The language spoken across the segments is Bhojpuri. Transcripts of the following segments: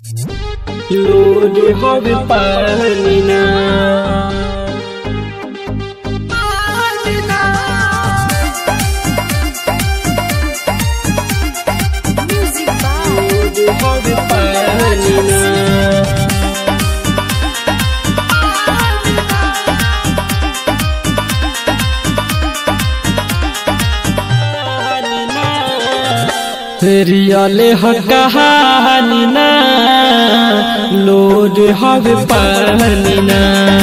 লোড হবে পানি না Music by লোড হবে পানি না रियले ह कहानी ना लोड হবে পানি না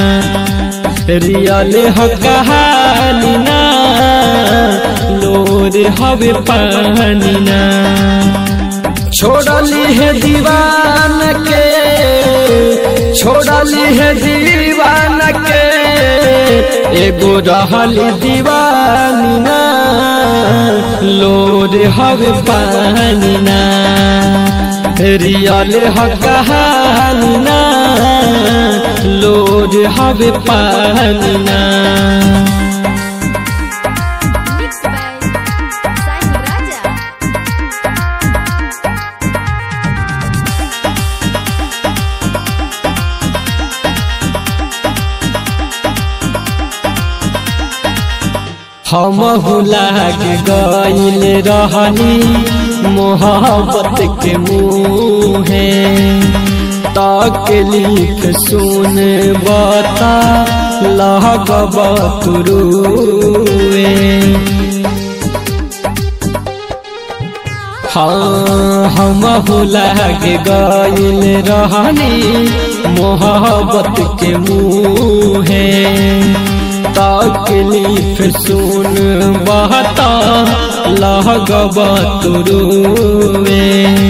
रियले ह कहानी ना लोड হবে পানি না छोड़ली है दीवान के छोड़ली है दीवान के एगो रहली दीवानी ना लोड हवे पानी ना रियल ह कहानी ना लोड हवे पानी ना mixed by Sai Raja. हम लाग गईल रहनी मोहब्बत के मुहे तकलीफ सुन बता लगब तुरुए हाँ हम लाग गईल रहनी मोहब्बत के मुहे तकलीफ सुन बहता लगब तुरुए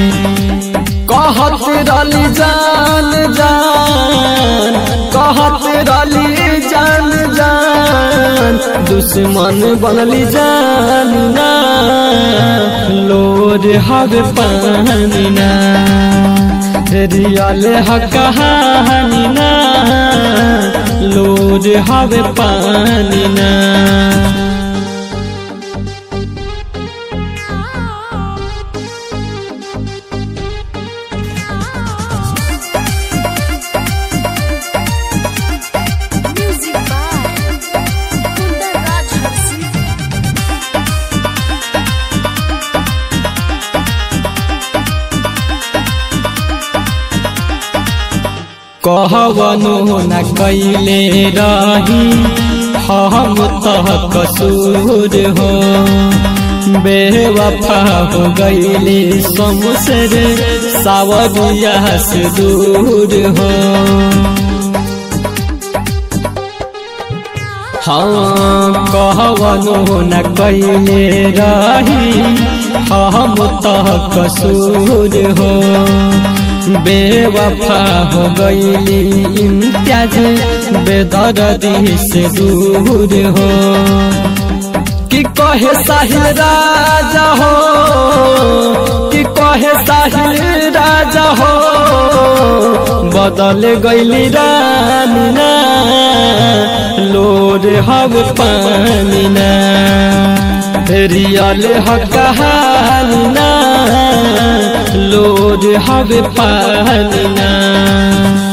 कहत रली जान जान कहत रली जान जान दुश्मन बनली जान ना लोर हवे पानी ना रियल ह कहानी ना लोर हवे पानी ना Music by Kundar Raj Harsi. कहवनो न कैले रही हम तह कसूर हो बेवफा हो गईले समसर सावरिया से दूर हो हाँ कहवनो न कैले रही हम तह कसूर हो बेवफा हो गईली इम्तियाज बेदर्दी से दूर हो कि कहे साहिल राजा हो कि कहे साहिल राजा हो बदल गईली रानी ना लोर हव पानी ना रियल ह कहानी ना लोर हवे पानी ना